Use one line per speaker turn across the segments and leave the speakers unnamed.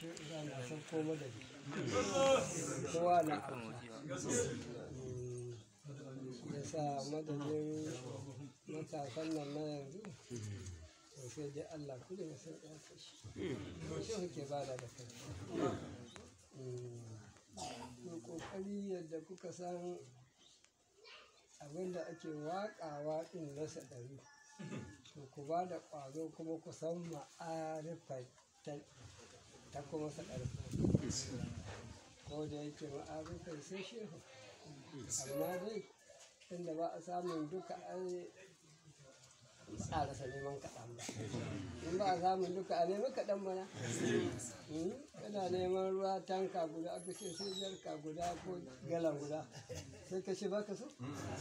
shi za na san ko madadi kowa na amsa ya sa madadin matasan nan na yanzu to sai dai Allah kudu ya san ya kashi shi kuke bada da kai ku kokari yadda kuka san abinda ake waƙawa ɗin na saɗari to ku ba da ƙwazo kuma ku san ma'arifar ta kuma saɗari ko da yake ma'arifar sai shehu amma dai inda ba a samun duka ai a rasa neman kaɗan ba in ba a samun duka a nemi kaɗan mana kana neman ruwa tanka guda aka ce sai jarka guda ko galan guda sai ka ce baka so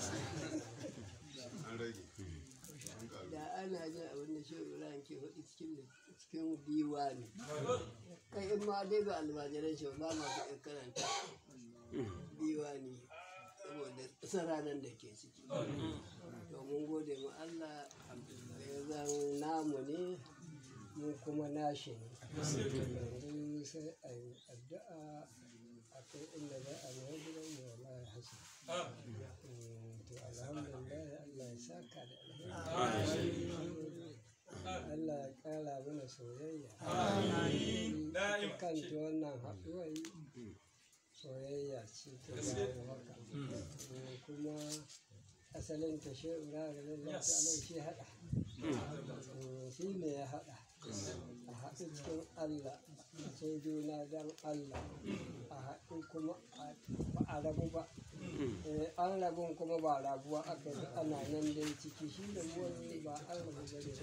da ana jin abin da shi ibrahim ke faɗi cikin cikin diwani kai in ma dai ga almajiran shi ba ma ka karanta diwani saboda saranan da ke ciki to mun gode mu Allah ya zan namu ne mun kuma nashi ne yanzu sai a yi addu'a a kai inda za a mai gidan mu wallahi hasa to alhamdulillah Allah ya saka da alheri Allah ya kara mana soyayya kanta wannan haɗuwar soyayya ce ta jawo haka kuma asalin ta shi ura da lalata alai shi haɗa shi ne ya haɗa a haɗu cikin Allah sai juna don Allah a haɗu kuma ba a rabu ba an rabun kuma ba rabuwa aka yi ana nan dai ciki shi da wani ba an rabu ba ne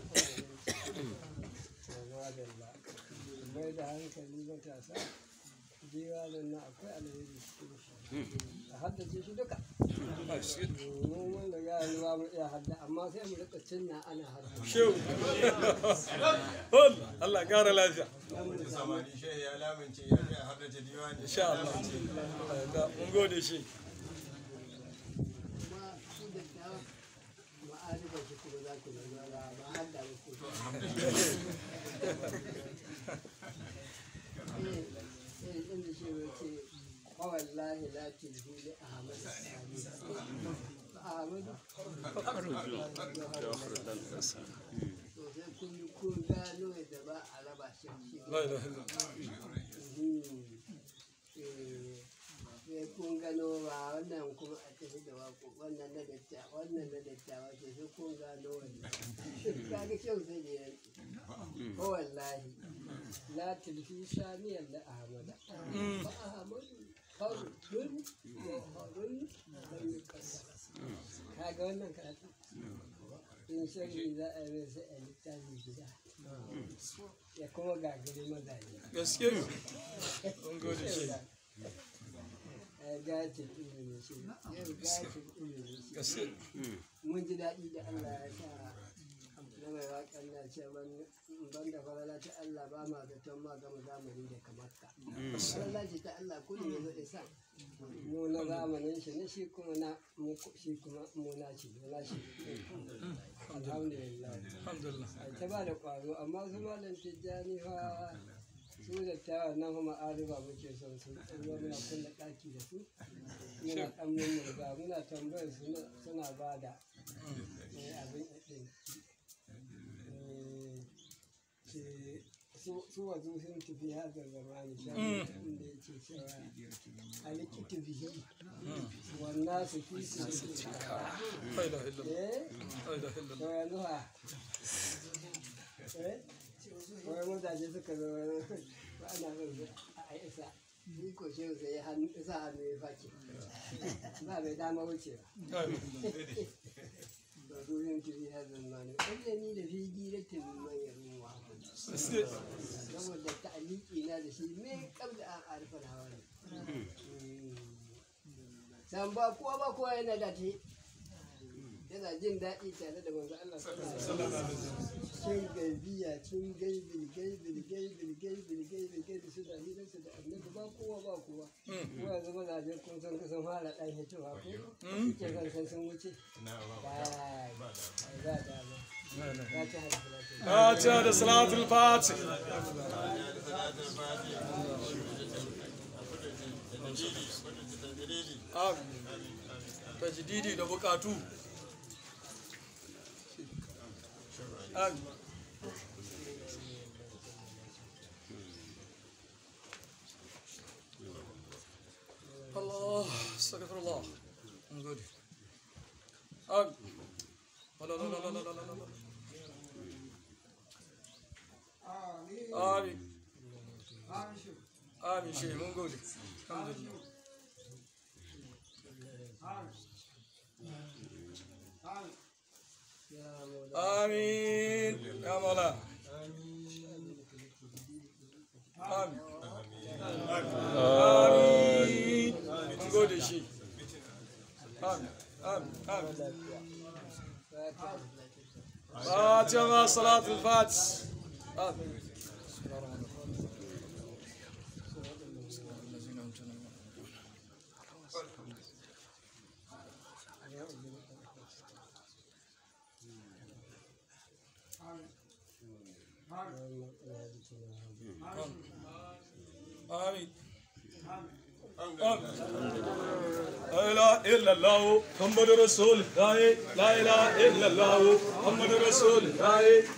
ana nan ciki mai da hankali matasa diwanin na akwai alheri cikin shi a haddace shi duka mun wanda ga yanzu ba mu iya hadda amma sai mu rika cinna ana hadda
Shehu. Allah ƙara lafiya.
samani shehu ya lamince ya ce a haddace diwani
Insha Allah. Ga mun gode shi.
kuma su da dawa ma'arifa shi kuma za ku zama ba ba hadda ba ku eh eh inda shi ya ce wallahi la tilhu li ahmad sami ahmad to sai kun yi kun gano da ba a raba shi shi
La ilaha illallah.
sai kun gano ba wannan kuma a tafi da wako wannan na datta wannan na dattawa ce sai kun gano wannan kaga kyau sai da yanki ko wallahi la tilfi samiyan da ahmada ba ahmadu farudun wa farun lam yukassara kaga wannan karatu in shari za a yi sai a littafi gida ya kuma gagari mazaje
Gaske ne. Mun gode shi.
gajin ilimi shi yau gajin ilimi shi
Gaske.
mun ji daɗi da Allah ya sa na mai waƙar na ce ban da farala ta Allah ba ma zaton ma gama zamani da kamar ka farala ce ta Allah kullum ya zo isa mu na zamanin shi ne shi kuma na mu shi kuma mu na shi mu na shi alhamdulillah
Alhamdulillah.
ai ta ba da ƙwaro amma su malam tijjani fa su da tawa nan kuma ariba muke son su ruwa muna kulle ɗaki da su muna ɗan mummurga muna tambayar su suna ba da eh, abin ɗin su wazu sun tafi hazar zamani shan inda ya ce cewa a likita bihi wannan su fi su
La ilaha illallah.
eh
La ilaha illallah.
to yanzu ha eh wai mutane suka zo ba ana son su a isa ni ko shehu sai ya hannu isa hannu ya fake ba mai dama wucewa ba su yin kiri ya zama ne wanda ni da figi da tilman ya ruwa
Gaske.
saboda ta'aliki na da shi me kabda an arfa hawa ne san ba kowa ba kowa yana da te yana jin daɗi tare da manzo Allah sallallahu alaihi wasallam cin gaibiya cin gaibil gaibil gaibil gaibil gaibil gaibil su da hirar su da annabi ba kowa ba kowa ko yanzu mazaje kun san kusan fara ɗan hitowa ko ke kan sai sun wuce kai ba dama ya ci harfi lafiya
Fatiha da salatul Fatiha.
salatul fati
amin tajdidi da bukatu amin Allah astaghfirullah mun gode amin la la la la la la la la amin amin shi mun gode alhamdulillah آمين يا مولانا آمين آمين نقول شيء آمين آمين آمين فاتحة صلاة الفاتح آمين بسم الله الرحمن الرحيم الذين أنعمت عليهم آمين لا إله إلا الله محمد رسول الله لا إله إلا الله محمد رسول الله